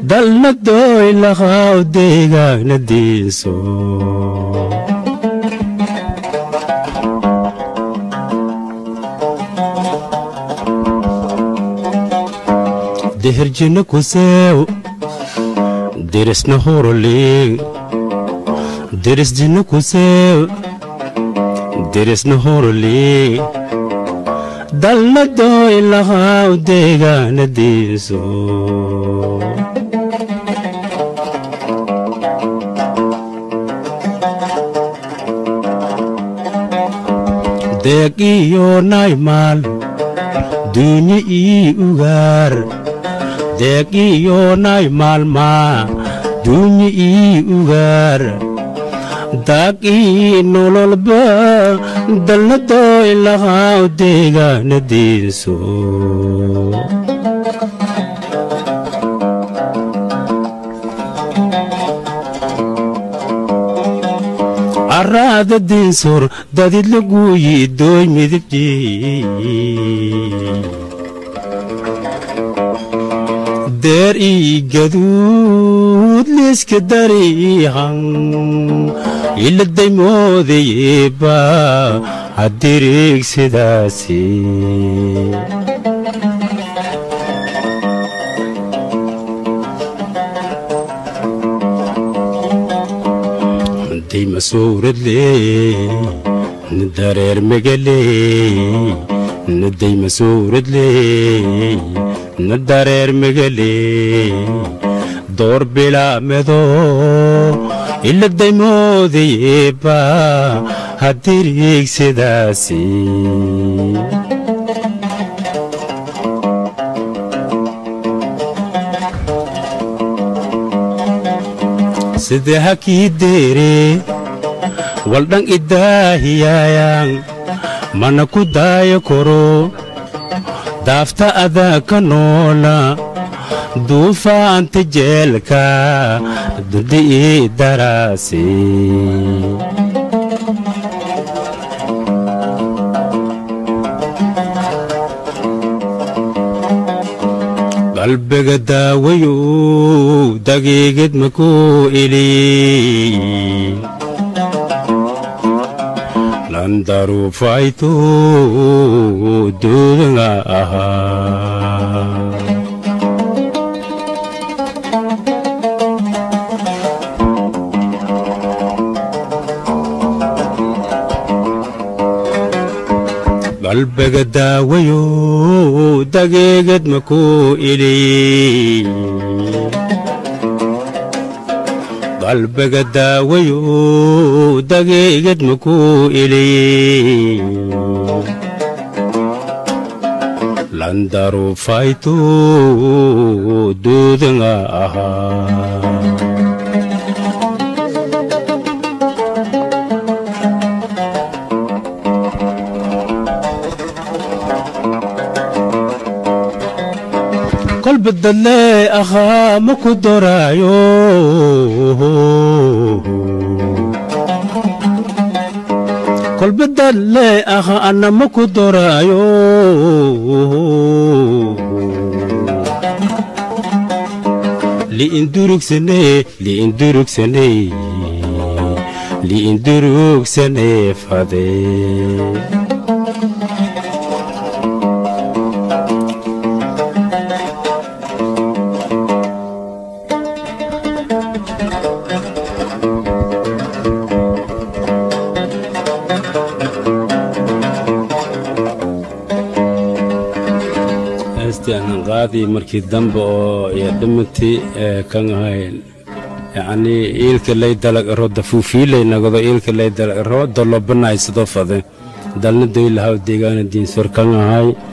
dalna doy laqaaw deegaana diinso deherjina kuseew derisna horoleeg derisjina kuseew derisna horoleeg dalna doy laqaaw deegaana diinso deeg iyo naymaal duunye ii ugaar deeg iyo naymaalmaa duunye ii ugaar daag ii nololba dalna doy laqaaw deegaana diinso caraada diinsor dadid laguuyi dooy midibjii deer ii gaduud liiska dariihan iladay moodayeeba hadiriig sidaasi dayma suuradlee dareer megalee nadayma suuradlee na dareer megalee door bilaamedo iladay moodayeeba hadiriig sidaasi sidee hakii deere waldhan idaahiyaayaan mana ku daayo koro daafta adaa ka noola duufaanta jeelka dundi ii daraasi qalbiga daawayow dageegad makuu ili landaruufaytu duudanga ahaa qalbiga daawayow dageegad makuu ili qalbiga daawayow dageegad makuu ili landaruufaytu duudanga ahaa kolba dadlee ahaa ma ku doraayo kolba dadlee ahaa anna ma ku doraayo li'indurugsanee li'indurugsanee li'indurugsanee fadee heestianan qaadii markii dambe oo iyo dhimintii kan ahayn yacnii iilka lay dalag aro dafuufiilay nagado iilka lay dalag aro dolobanaysado fade dalna doylahaw deegaana diinsor kan ahay